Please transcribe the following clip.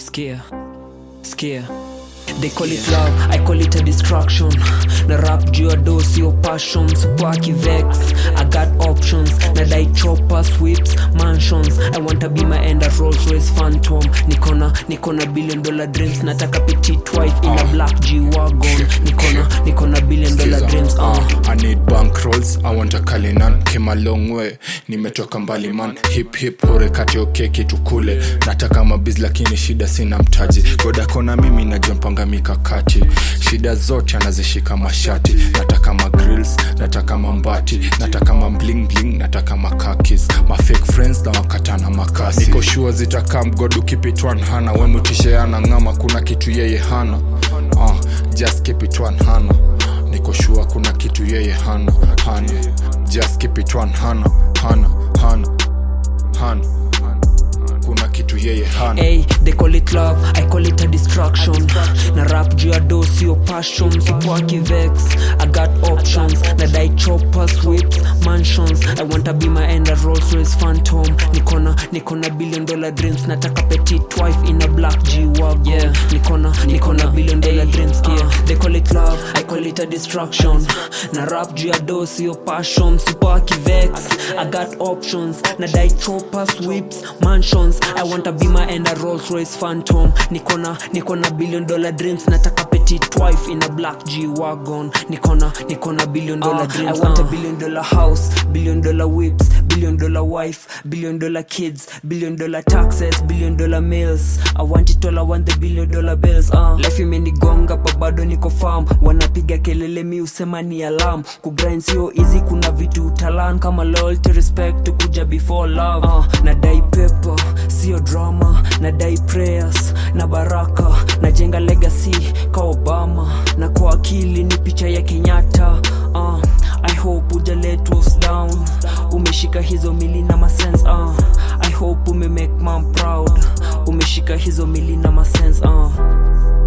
Scare, scare. They call it love, I call it a distraction. Na rap juu ya do sio passion, supaki vex. I got options, na dai choppers, whips, mansions. I want to be my end at Rolls Royce Phantom. Nikona, nikona billion dollar dreams. Nataka petite wife in a black G wagon. Nikona, nikona billion dollar Skiza, dreams. Uh. uh, I need bank rolls, I want a Kalinan Came a long way, nimetoka mbali man Hip hip hore kati okay kitu kule Nataka mabiz lakini shida sina mtaji Godakona mimi najompanga mikakati Shida zote anazishika mashati Nataka ma grills, nataka mambati Nataka ma bling bling, nataka makakis Ma fake friends na wakatana makasi Niko sure zitakam God keep it one hana We mutishe ana ngama kuna kitu yeye hana uh, Just keep it one hana niko shua kuna kitu yeye hana hana just keep it one hana hana hana hana kuna kitu yeye hana Hey, they call it love, I call it a distraction. Na rap juu ya do sio passion, supaki vex. I got options, na dai choppers, whips, mansions. I want to be my end at Rolls Royce Phantom. Nikona, nikona billion dollar dreams. Nataka petite wife in a black G wagon. Yeah, nikona, nikona billion dollar dreams. Yeah, they call it love, I call it a distraction. Na rap juu ya do sio passion, supaki vex. I got options, na dai choppers, whips, mansions. I want to be my end a Rolls Royce Phantom. Nikona, nikona billion dollar dreams. Nataka petite wife in a black G wagon. Nikona, nikona billion dollar dreams. I want a billion dollar house, billion dollar whips, billion dollar wife, billion dollar kids, billion dollar taxes, billion dollar meals. I want it all, I want the billion dollar bills. Uh. Life imenigonga pa bado niko farm. Wanapiga kelele mi usema ni alarm. Kugrind sio easy, kuna vitu utalan kama loyalty, respect kuja before love. Uh. Nadai paper, sio drama, nadai prayers na baraka, najenga legacy ka Obama, na kwa akili ni picha ya Kenyatta. Uh. I hope uja let us down, umeshika hizo mili na masense. Uh. I hope ume make mom proud, umeshika hizo mili na masense. Uh.